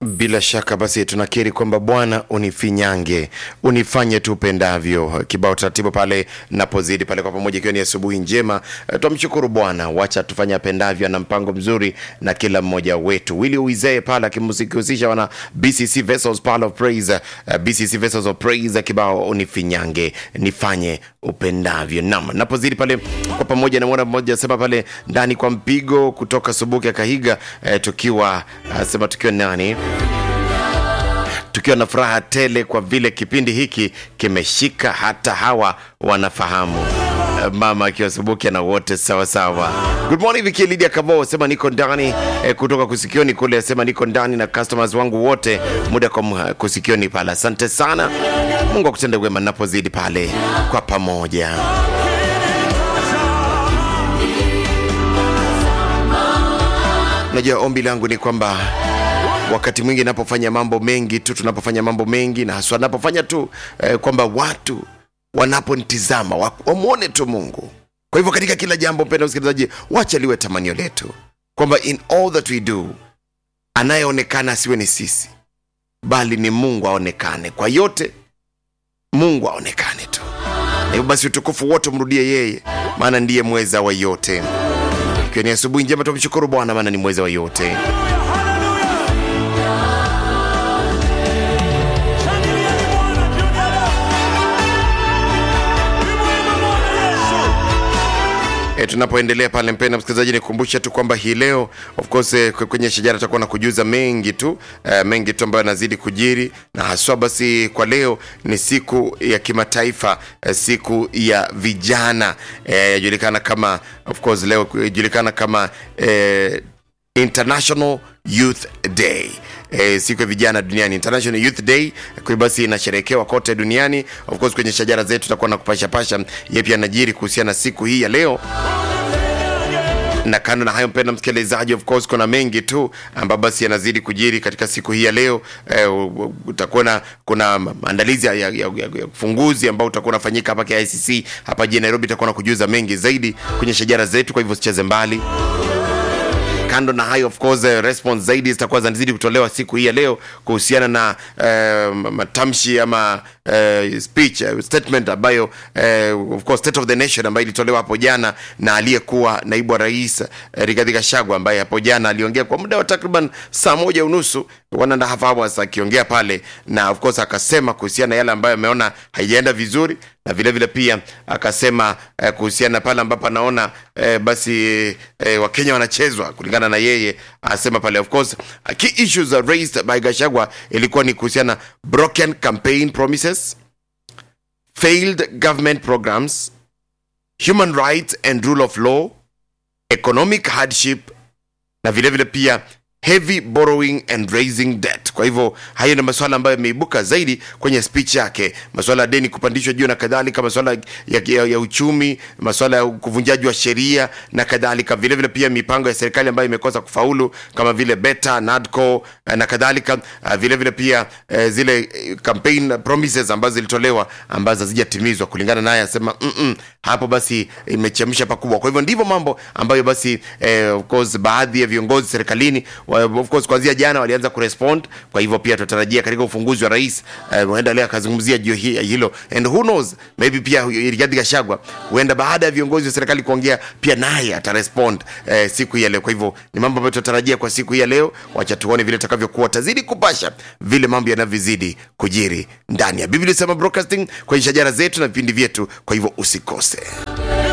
Bila shaka basi tunakiri kwamba Bwana unifinyange, unifanye tu upendavyo. Kibao taratibu pale napozidi pale kwa pamoja, ikiwa ni asubuhi njema. Eh, Twamshukuru Bwana, wacha tufanye apendavyo, ana mpango mzuri na kila mmoja wetu. Willy Uizee pale akimhusisha wana BCC Vessels pale of Praise, eh, BCC Vessels of Praise, kibao unifinyange, nifanye upendavyo. Naam, napozidi pale kwa pamoja, namwona mmoja asema pale ndani kwa mpigo kutoka Subuki ya Kahiga, eh, tukiwa asema tukiwa nani tukiwa na furaha tele kwa vile kipindi hiki kimeshika hata hawa wanafahamu Eh, mama akiwa subukia na wote sawa sawa. Good morning Viki Lydia Kabo sema niko ndani eh, kutoka kusikioni kule sema niko ndani na customers wangu wote muda kwa mu- kusikioni pale. Asante sana, Mungu akutende wema napozidi pale kwa pamoja. Najua ombi langu ni kwamba wakati mwingi napofanya mambo mengi tu tunapofanya mambo mengi na haswa napofanya tu eh, kwamba watu wanaponitizama wa- wamwone tu mungu kwa hivyo katika kila jambo mpenda msikilizaji wacha liwe tamanio letu kwamba in all that we do anayeonekana asiwe ni sisi bali ni mungu aonekane kwa yote mungu aonekane tu na hivyo basi utukufu wote umrudie yeye maana ndiye mweza wa yote ikiwa ni asubuhi njema tumshukuru bwana maana ni mweza wa yote E, tunapoendelea pale mpenda msikilizaji nikumbushe tu kwamba hii leo of course eh, kwe- kwenye shajara tutakuwa na kujuza mengi tu eh, mengi tu ambayo yanazidi kujiri na haswa basi kwa leo ni siku ya kimataifa eh, siku ya vijana eh, yajulikana kama of course leo yajulikana kama eh, International Youth Day. E, siku ya vijana duniani International Youth Day kwa hiyo basi inasherehekewa kote duniani. Of course kwenye shajara zetu tutakuwa na kupasha pasha yepi yanajiri kuhusiana na siku hii ya leo na kando na hayo mpenda msikilizaji of course kuna mengi tu ambayo basi yanazidi kujiri katika siku hii ya leo eh, u- u- utakuwa na kuna maandalizi ya, ya, ya, ya ya ufunguzi ambao utakuwa unafanyika hapa KICC hapa jijini Nairobi itakuwa na kujuza mengi zaidi kwenye shajara zetu kwa hivyo usicheze mbali kando na hayo of course eh, response zaidi zitakuwa zinazidi kutolewa siku hii ya leo kuhusiana na eh, matamshi ama eh, speech eh, statement ambayo eh, of course state of the nation ambayo ilitolewa hapo jana na aliyekuwa naibu wa rais eh, Rigathi Gachagua ambaye hapo jana aliongea kwa muda wa takriban saa moja unusu one and a half hours akiongea pale na of course akasema kuhusiana na yale ambayo ameona haijaenda vizuri na vile vile pia akasema eh, kuhusiana na pale ambapo anaona eh, basi eh, wakenya wanachezwa kulingana na yeye asema pale of course uh, key issues are raised by gashagwa ilikuwa ni kuhusiana na broken campaign promises failed government programs human rights and rule of law economic hardship na vile vile pia heavy borrowing and raising debt kwa hivyo hayo ni masuala ambayo yameibuka zaidi kwenye speech yake masuala ya deni kupandishwa juu na kadhalika masuala ya, ya, ya uchumi masuala ya kuvunjaji wa sheria na kadhalika vile vile pia mipango ya serikali ambayo imekosa kufaulu kama vile beta nadco eh, na kadhalika Ah, vile vile pia eh, zile eh, campaign promises ambazo zilitolewa ambazo hazijatimizwa kulingana naye asema mm hapo basi imechemsha pakubwa kwa hivyo ndivyo mambo ambayo basi eh, of course baadhi ya viongozi serikalini wa- of course kuanzia jana walianza kurespond kwa hivyo pia tutarajia katika ufunguzi wa rais eh, huenda leo akazungumzia juu hi- hilo and who knows maybe pia huyu Rigathi Gachagua huenda baada ya viongozi wa serikali kuongea pia naye atarespond eh, siku hii ya leo kwa hivyo ni mambo ambayo tunatarajia kwa siku hii ya leo wacha tuone vile itakavyokuwa tazidi kupasha vile mambo yanavyozidi kujiri ndani ya Biblia Sema Broadcasting kwenye shajara zetu na vipindi vyetu kwa hivyo usikose